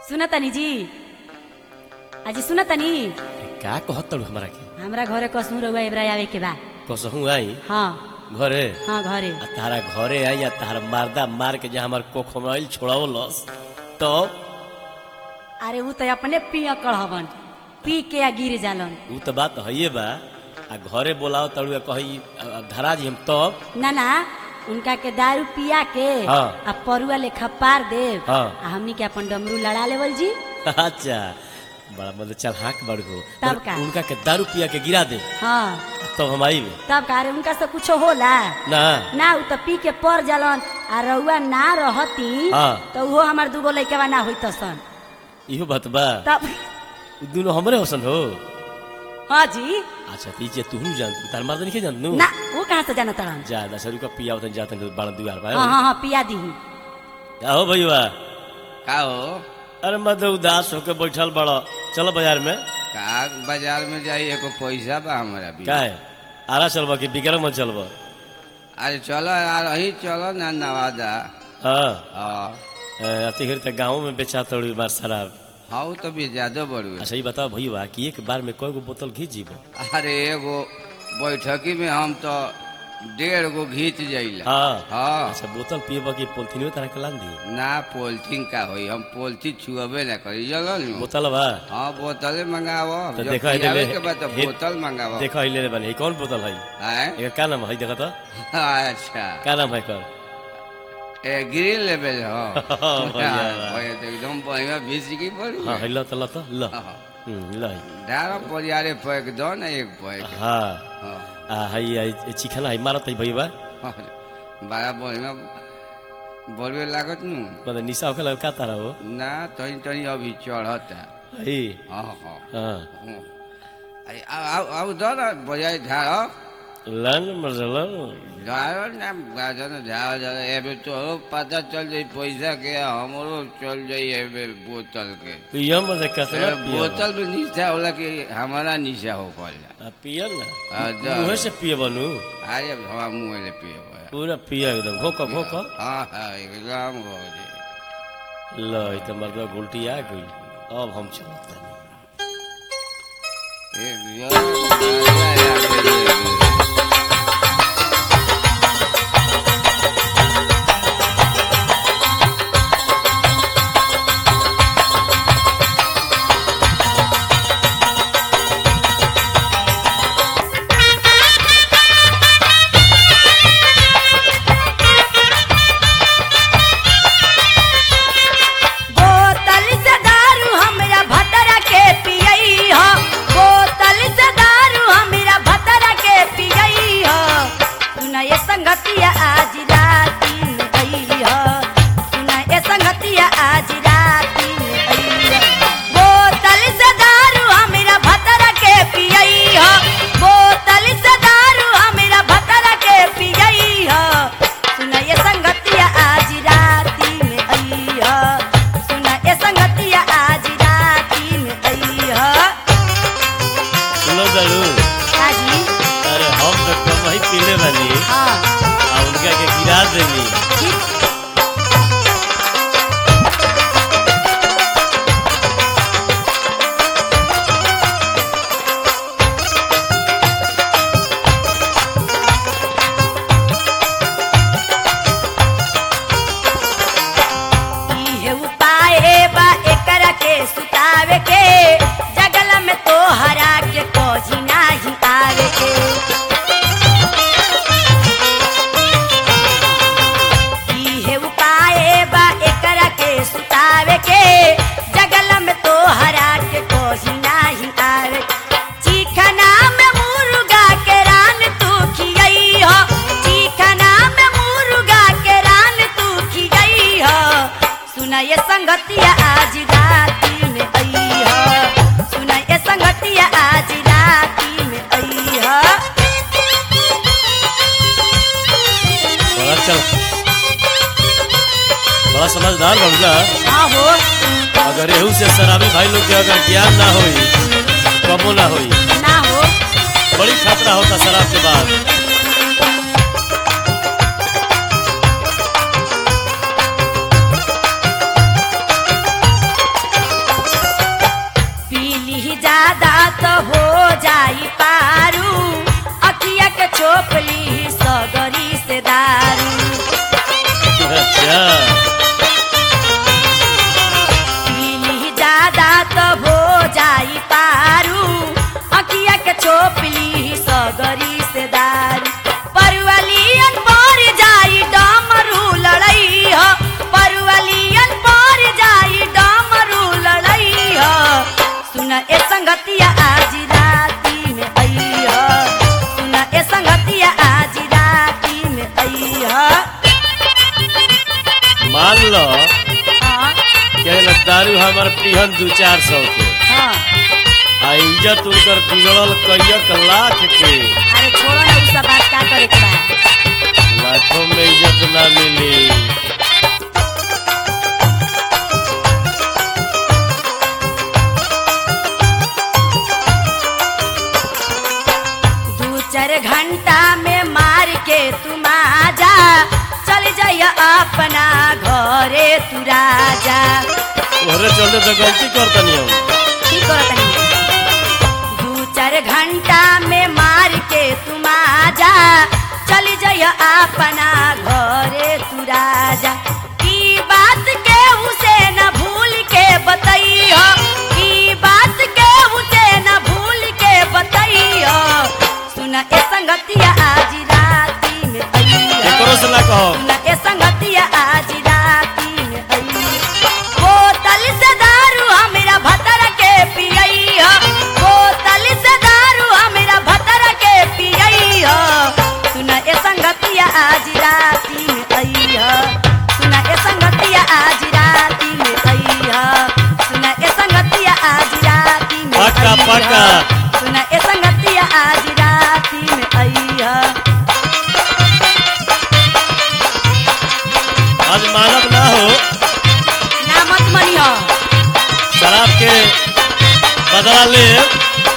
सुनतनी जी अजी सुनतनी का कहत तड़ू हमरा के हमरा घरे कसू रहुआ एबरा आवे के बा कसहू आई हाँ घरे हाँ घरे आ तारा घरे आई आ तारा मारदा मार के जहाँ हमार कोखमैल छोड़ावलस तो अरे ऊ तो अपने पिया कढ़वन पी के आ गिर जालन ऊ तो बात हइये बा आ घरे बोलाओ तड़ू आ कही आ, आ, धरा जी हम तब ना ना उनका के दारू पिया के हाँ। आ परुआ लेखा पार देव हाँ। आ हमनी के अपन डमरू लड़ा लेवल जी अच्छा बड़ा मतलब चल हाँक बड़ हो तब का? उनका के दारू पिया के गिरा दे हाँ तब हम आई तब का अरे उनका से कुछ होला ना ना ऊ तो पी के पर जालन आ रउआ ना रहती हाँ। तो वो हमार दूगो लइकवा ना होई सन इहो बात बा तब उ दुनो हमरे हसन हो हाँ जी अच्छा ती जे तू जान तार मार नहीं जान नू ना वो कहाँ से जाना तड़न जा दस रुपया पिया उतन जातन बाण दुआर बा हाँ हाँ हाँ पिया दी का हो भैया का हो अरे मत उदास होके बैठल बड़ चलो बाजार में का बाजार में जाई एको पैसा बा हमारा भी का है आरा चलबा कि बिक्रम में चलबा अरे चलो यार अही चलो ना नवादा हाँ हाँ अति घड़ी तक गाँव में बेचा तोड़ी बार शराब हाँ तो भी ज्यादा बड़ू अच्छा ये बताओ भैया कि एक बार में कई गो बोतल घी जीबो अरे एगो बैठकी में हम तो डेढ़ गो घीच जाइला हाँ हाँ अच्छा बोतल पिएबा कि पोलथीन में तरह के लान दी ना पोलथीन का होई हम पोलथीन छुअबे ना करी चलो नु बोतल बा हाँ बोतले मंगावो तो जब देखो पियावे इधर के बाद तो हे- बोतल मंगावो देखो ही ले बने ये कौन बोतल है हैं? एकर का नाम है देखो तो अच्छा का नाम है कर ए ग्रिल लेवल हो बढ़िया बा। ओए तो एकदम बढ़िया भिसकी पड़ी हाँ है लो तो लो तो लो हाँ। हम्म, लो है। डारो परियारे पैक दो ना एक पैक हाँ हाँ आ है ये चिकन है मारत है भैया अरे, बड़ा बढ़िया बोलबे लागत नु मतलब निशा होके लगा का तारा हो ना तनी तनी अभी चढ़ता है हाँ हाँ हाँ हाँ। अरे आओ आओ आओ दो ना बढ़िया झाड़ो लन मरलन झाड़ो ना गाजो ना झाड़ो झाड़ो एबे तोरो पता चल जाई पैसा के हमरो चल जाई एबे बोतल के पिया मजे कसना ए, पिया बोतल में निशा होला कि हमारा निशा हो पड़ला आ, पिया ना आ, जा। मुँह से पिए बनू अरे हवा मुँह ले पिए पूरा पिया एकदम घोक घोक हाँ हाँ एकदम हो जाए लो ये तो मर्द उल्टी आ गई अब हम चलते बोतल से दारू हमरा भतरा के पियई हो बोतल से दारू हमरा भतरा के पियई हो सुना ये संगतिया आज राती में गई हो सुना ये संगतिया आज राती में गई हो बोतल से दारू हमरा भतरा के पियई हो बोतल से दारू हमरा भतरा के पियई हो सुना ये संगतिया आज राती में आई हो सुना ये संगतिया आज राती में आई हो सुनो जरूर काजी अरे हम तो कम ही पीले बनी हाँ आ उनका के गिरा देनी ठीक इहे उपाय बा एकरा के सुतावे के जगल में तो हरा के कोजी नाही आवे के इहे उपाय बा एकरा के सुतावे के जगल में तो हरा के कोजी नाही आवे चिखना में मुर्गा के रान तू खियई हो चिखना में मुर्गा के रान तू खियई हो सुना ये संगतिया आज राती में आई हो सुना ये संगतिया आज राती में आई हो बड़ा चल बड़ा समझदार बन हाँ हो अगर एहू से शराबी भाई लोग के अगर ज्ञान ना होई कबो ना होई ना हो बड़ी खतरा होता शराब के बाद मान लो हाँ कि ना दारू हमार पिहन दू चार सौ के हाँ आ इज्जत उनकर बिगड़ल कैयक लाख के अरे छोड़ो ना उ सब बात का करे के बा लाखों में इज्जत ना मिली दू चार घंटा में मार के तुम आजा चल जाइय अपना घरे तू राजा तोहरे चलते तो गलती करतनी हम की करत हनी? दू चार घंटा में मार के तुम आजा चल जाइय अपना घरे तू राजा ई बात के उसे न भूल के बतैयो ई बात के उसे न भूल के बतैयो सुन ए संगतिया आज राती में अइयो एकरो से ना कहो सुन ए संगतिया आज राती में अइयो बोतल से दारू हमरा भतर के पियइयो बोतल से दारू हमरा भतर के पियइयो सुन ए संगतिया आज राती में अइयो सुन ए संगतिया आज राती में अइयो सुन ए संगतिया आज राती में पक्का, अइहो। पक्का। सुन ए संगतिया आज राती में अइयो आज मानव ना हो ना मत मनियो शराब के बदला ले